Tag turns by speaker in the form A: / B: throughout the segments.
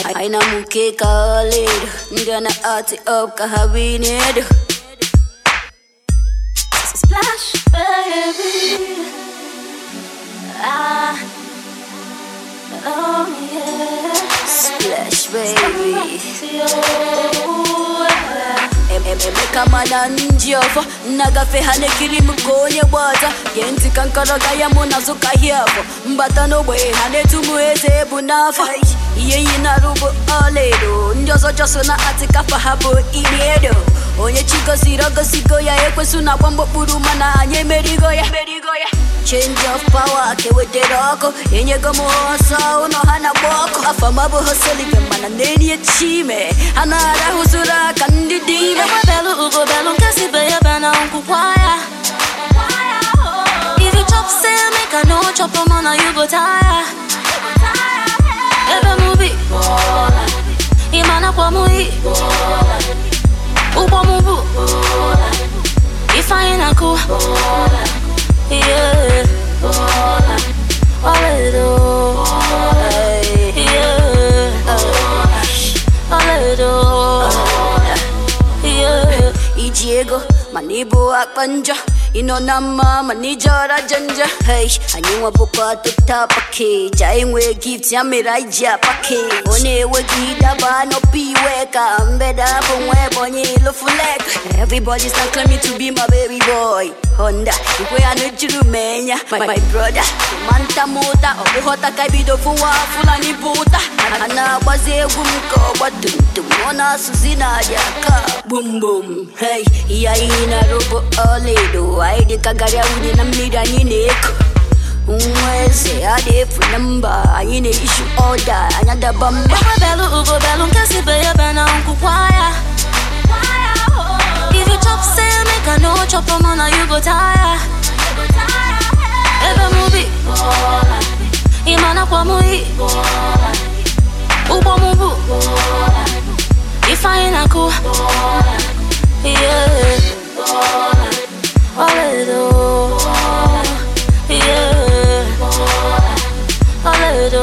A: haina mukeka ledo ndana ati up kahabinedo
B: Splash, baby. Ah, oh yeah.
A: splash baby
B: Yeah.
A: emeka mana njiovo nagafehane kiri mukonye bwata genti kankaraga yamunazuka hyavo mbata nobwe hanetumu eze bunafa iyeyi narubu oledo ndiozo josona atikafa habo iniedo onye chigozirogosigo ya ekwesuna gbamgbokpuru mana anyị emerigo ya change of power keweteroko enyego m ọsọ ụlọ ha na-agba ọkụ afọ m abụghị solive mana na-enye chime ha na-arahụzuru aka ndị dị ime
B: Ewe belu ugo belu nke si be ya be na nkwukwa ya. If you chop say make I no chop am on you go tire. Ebe mu bi imana kwa mu yi. Ugbo mu bu ifeanyi na ku. Yeah. Oledo. Yeah. Oledo. Yeah.
A: iji ego mana ịbụ akpa njọ ịnọ na mma mana ijọra janja hei anyị nwebụkwa tota pakeji anyị nwee gift ya mere anyị ji apakeji ọ na-enweghị daba n'ọpụ iwe ka mbeda bụ nwa ebonyi lofulek everybody's not claiming to be my baby boy honda ikwe ya n'ejuru m enya my, my brother manta mụta ọ bụghọta ka bido fụwa fulani pụta a na-agbazi egwu m ka ọgba tumtum ọ na-asụzi na-adịa ka bumbum hei ihe anyị na-arụbụ ọlaedo anyị dịka garịa wunye na mmiri anyị na-eko nwa eze a na-efu na mba anyị na-eishu ọda anya daba mba
B: Ewe belu ugo belu nke si be ya be na nkwukwa ya. If you chop say make I no chop am on you go tire. Ebe mu bi imana kwa mu yi. Ugbo mu bu ifeanyi na ku. Yeah. Oledo. Yeah. Oledo.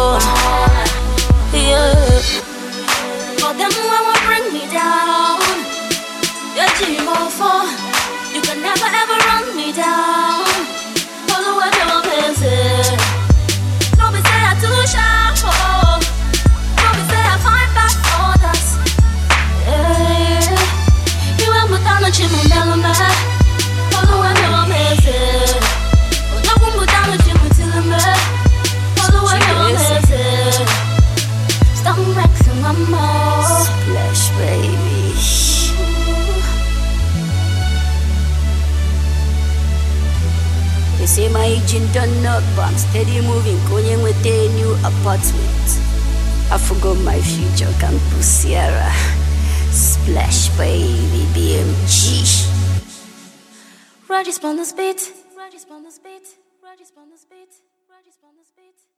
B: Yeah. For them when will bring me down. You're dream for. You can never ever run me down. Follow what you're busy. Don't be say I too sharp. Oh. Don't be say I find back others. Yeah. You and my down the chimney, melon Follow what you're busy. Oh, no one but down the chimney till I'm Follow what you're busy. Stop wrecking my mouth.
A: Splash baby They say my engine done not but I'm steady moving Going with a new apartment I forgot my future campus Sierra Splash baby BMG
B: Right on this beat. Right on this beat. Right on this beat. Right on this beat.